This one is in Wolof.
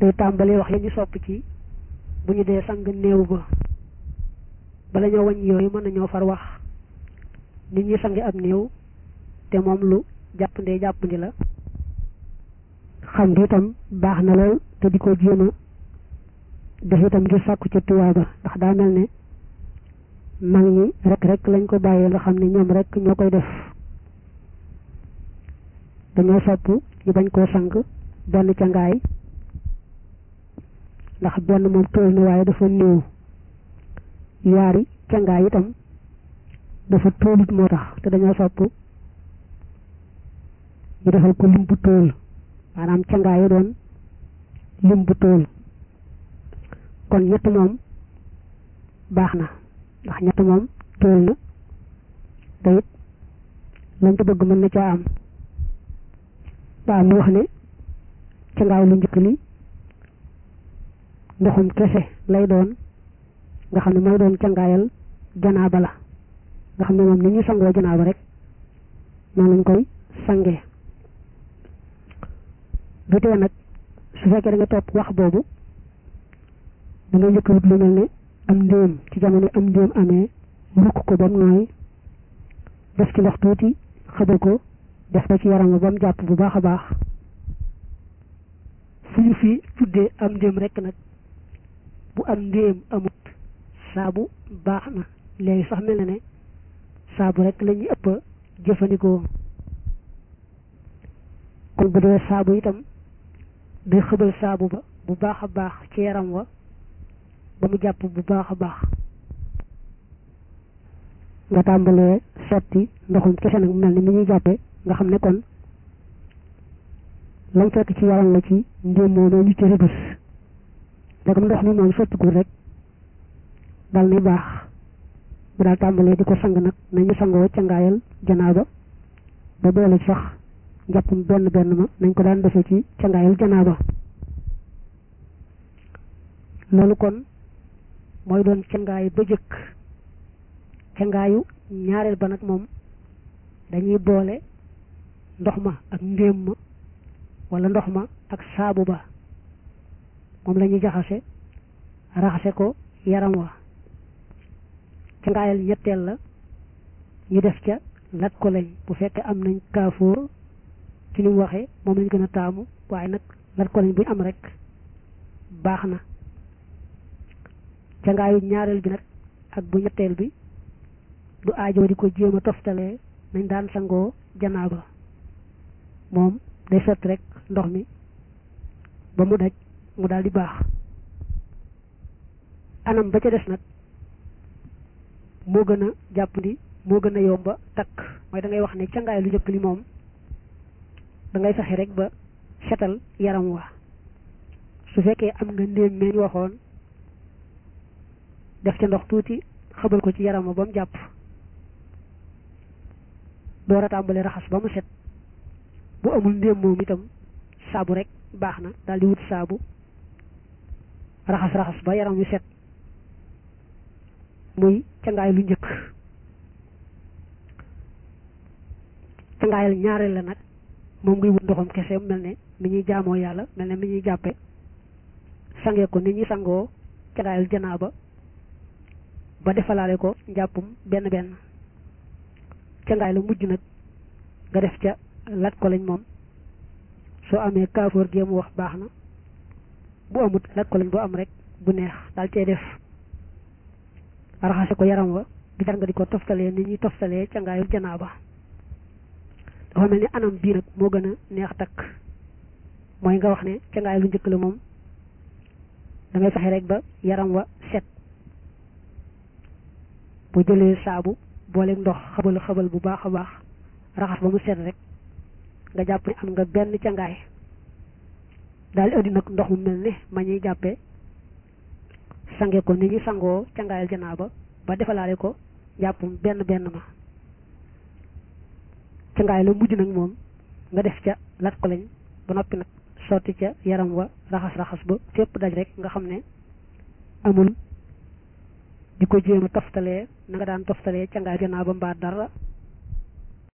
tey tàmbalee wax yi ñu sopp ci bu ñu dee sang néew ba bala ñoo wañ yooyu mën nañoo far wax nit ñi sangi ab néew te moom lu jàppandee jàppandi la xam gi itam baax na lool te di ko jéem a def itam ngir sàkku ca tuyaaba ndax daa mel ne mag ñi rek rek lañ ko bàyyee nga xam ne ñoom rek ñoo koy def dañoo sopp ñu bañ koo sang benn ca ngaay ndax benn moom tool na waaye dafa néew yaari ca ngaay itam dafa tóolit moo tax te dañoo sopp ñu defal ko lim bu tóol maanaam ca ngaay yi doon lim bu tóol kon ñett moom baax na ndax ñett moom tóol na te it lañ ko bëgg mën na caa am waaw mu wax ne ca ngaay lu njëkk li ndoxum kese lay doon nga xam ne mooy doon cangaayal janaaba la nga xam ne moom ni ñu sangoo janaaba rek noonu lañ koy sangee du tee nag su fekkee da nga topp wax boobu da nga njëkk wut lu mel ne am ndéem ci jamono am ndéem amee mukk ko ba mu nooy def ci ndox tuuti xëbal ko def ko ci yaram ba mu jàpp bu baax a baax fu ñu fi tuddee am ndéem rek nag bu am ndéem amut saabu baax na léegi sax mel na ne saabu rek la ñuy ëpp jëfandikoo kon bu dee saabu itam day xëbal saabu ba bu baax a baax ci yaram wa ba mu jàpp bu baax a baax nga tàmbalee sotti ndoxum kese nag mel ni mi ñuy jàppee nga xam ne kon lañ fekk ci yaram la ci ndéem moom ñu ci rëbës dagam ndox mi moom sottigul rek dal ni baax bu daal tàmbalee di ko sang nag nañu sangoo cangaayal janaaba ba boole sax njàppum benn benn ma nañ ko daan defee ci cangaayal janaaba loolu kon mooy doon cangaay ba jëkk cangaayu ñaareel ba nag moom dañuy boole ndox ma ak ndéem ma wala ndox ma ak saabu ba moom la ñuy jaxase raxase ko yaram wa cangaayal ñetteel la ñu def ca lat ko lañ bu fekkee am nañ kaafoor ci ni mu waxee moom lañ gën a taamu waaye nag lat ko lañ bu ñu am rek baax na cangaayu ñaareel bi nag ak bu ñetteel bi du aajo di ko jéem a toftalee nañ daan sangoo janaaba moom day sotti rek ndox mi ba mu daj mu daal di baax anam ba ca des nag moo gën a jàppandi moo gën a yomba takk mooy da ngay wax ne cangaay lu njëkk li moom da ngay fexe rek ba setal yaram wa su fekkee am nga ndéem meeñ waxoon def ca ndox tuuti xëbal ko ci yaram wa ba mu jàpp door a tàmbalee raxas ba mu set bu amul ndéem moom itam saabu rek baax na daal di wut saabu raxas raxas ba yaram wi set muy cangaay lu njëkk cangaayal ñaareel la nag moom ngay wut ndoxam kese mel ne mi ñuy jaamoo yàlla mel ne mi ñuy jàppe sange ko ni ñuy sangoo cangaayal janaaba ba defalaale ko njàppum benn benn cangaay la mujj nag nga def ca lat ko lañ moom soo amee kaafoor gi mu wax baax na bu amut lat ko lañ bu am rek bu neex daal cee def raxase ko yaram wa di jar nga di ko toftalee ni ñuy toftalee cangaayu janaaba dafa mel ni anam bii nag moo gën a neex takk mooy nga wax ne cangaay lu njëkk la moom da ngay fexe rek ba yaram wa set bu jëlee saabu booleeg ndox xabal xabal bu baax a baax raxas ba mu set rek nga jàpp ne am nga benn cangaay daal di indi nag ndox mu mel ne ma ñuy jàppee sange ko ni ñu sangoo cangaayal janaaba ba defalaale ko jàppum benn benn ma cangaay la mujj nag moom nga def ca lat ko lañ ba noppi nag sotti ca yaram wa raxas raxas ba fépp daj rek nga xam ne amul di ko jéem a toftalee na nga daan toftalee cangaay janaaba mbaa dara